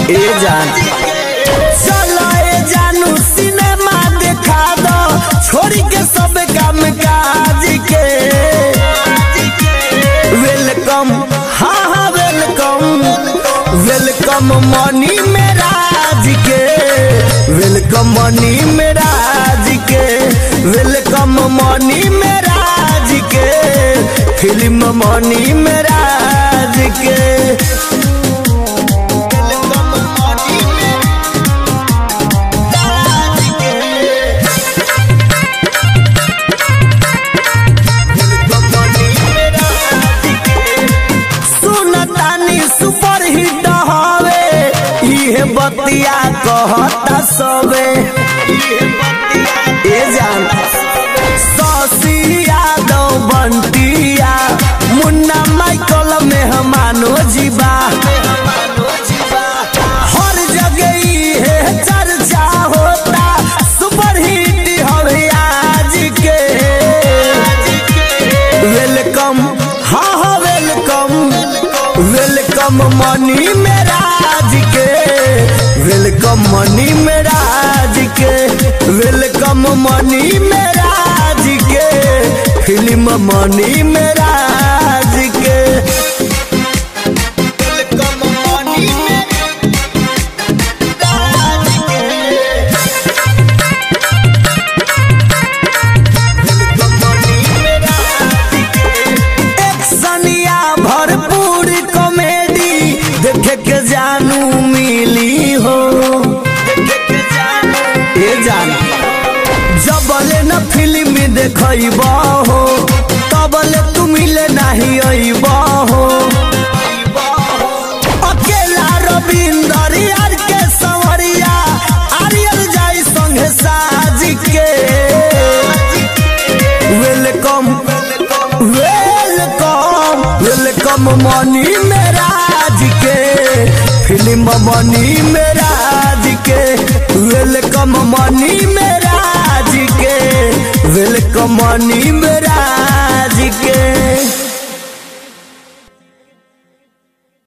ए जान चलो ए जानू सिनेमा देखा दो छोड़ी के सब काम काज के वेलकम हाँ हाँ वेलकम वेलकम मनी मेरा जी के वेलकम मनी मेरा जी के वेलकम मनी मेरा जी के फिल्म मनी मेरा जी के वेलकम मनी मेरा जी के सुनतानी सुपर हिट हवे इहे बतिया कहता सबे ए जान शशि यादव बंटिया मुन्ना माइकल मेहमानो जीवा हर जगह इहे चर्चा होता सुपर हिट हवे आज के वेलकम हाँ हाँ वेलकम वेलकम मनी मेरा जी के वेलकम मनी मेरा जी के वेलकम मनी मेरा जी के फिल्म मनी मेरा जी के वेलकम मनी मेरा जी के एक्शनिया भरपूर कॉमेडी देखे के जानू मिली हो ए जान जबले न फिल्म देखब हो तबले तू मिले नहीं अइब हो अकेला रविंदर यार के संवरिया आर्यल जाई संगे साज के वेलकम वेलकम वेलकम मनी मेरा जी के फिल्म मनी मेरा जी के वेलकम मनी मेरा जी के वेलकम मनी मेरा जी के